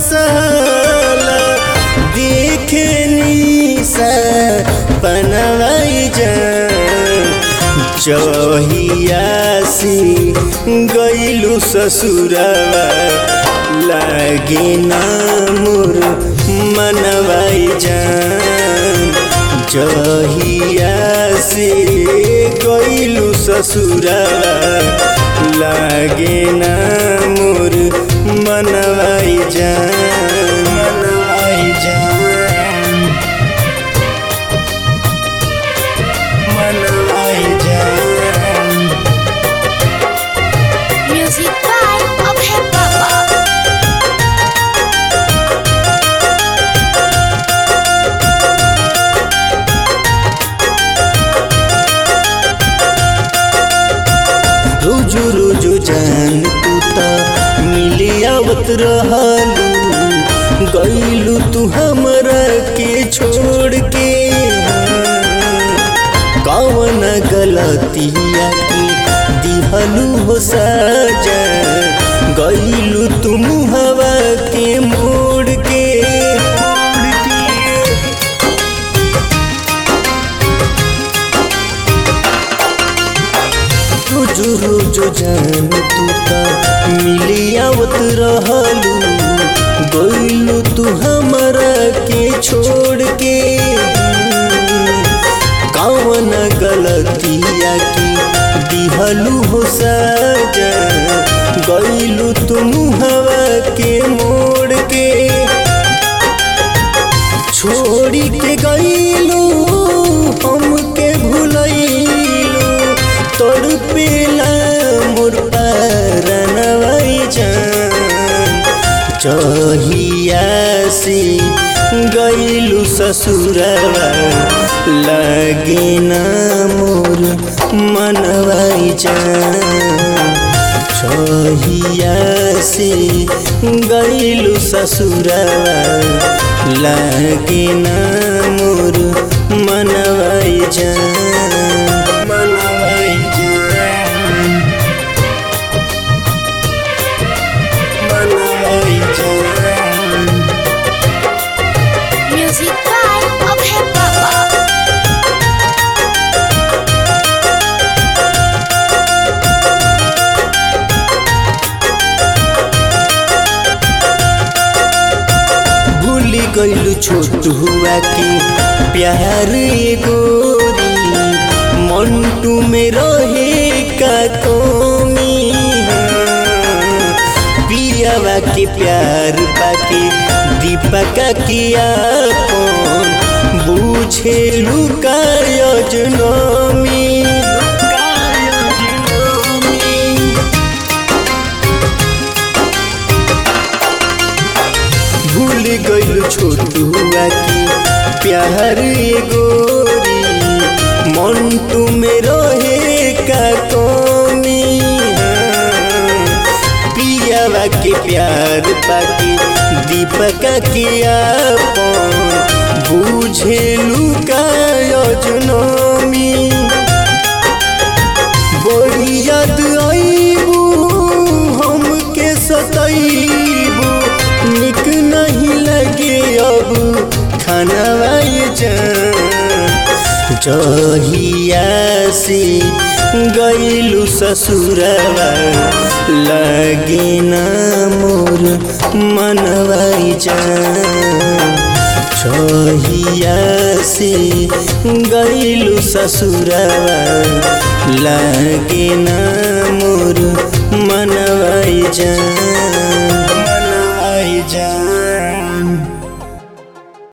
साला देखे निसा पनवाई जान चहिया से गईलू ससुरवा लागे ना मोर मनवाई जान जहिया से गईलू ससुरवा लागे ना मोर मनवाई जान मनवाई जान मनवाई जान Music by Abhay Baba. रोजो रोजो जान तू त मिली आवत रहलू गईलू तू हमरा के छोड़ के कौन गलतिया की दिहलू हो सजा गईलू तुम हवा के मोड़ के मोड़ के रोजो रोजो जान तू त मिली आवत रहलू गईलू तू हमरा के छोड़ के कौन गलतिया की दिहलू हो सजा गईलू तुम हवा के मोड़ के छोड़ी के गईलू हमके भूलैलू तोड़ पेला मोर परनवाई जान चहिया से गईलू ससुरवा लगे ना मोर मनवाई जान छहिया से गईलू ससुरवा लागे ना मोर मनवाई जान मनवाई जान मनवाई जान Music by Abhay Baba. भूल गईलू छोट हुआ के प्यार गोरी मंटू में रहे का कमी पियावा के प्यार पाके दीपका किया बूझे लुका योजनमी भूल गईल छोटुआ की प्यार ये गोरी मंटू में रहे का कमी पियावा के प्यार पाके दीपका के आपन बूझे लुका योजनमी बड़ी याद आईबू हमके सताईबू निक नहीं लगे अब खाना जहिया से गईलू ससुरवा लगे ना मोर मनवाई जान छहिया से गईलू ससुरवा लागे ना मोर मनवाई जान मनवाई जान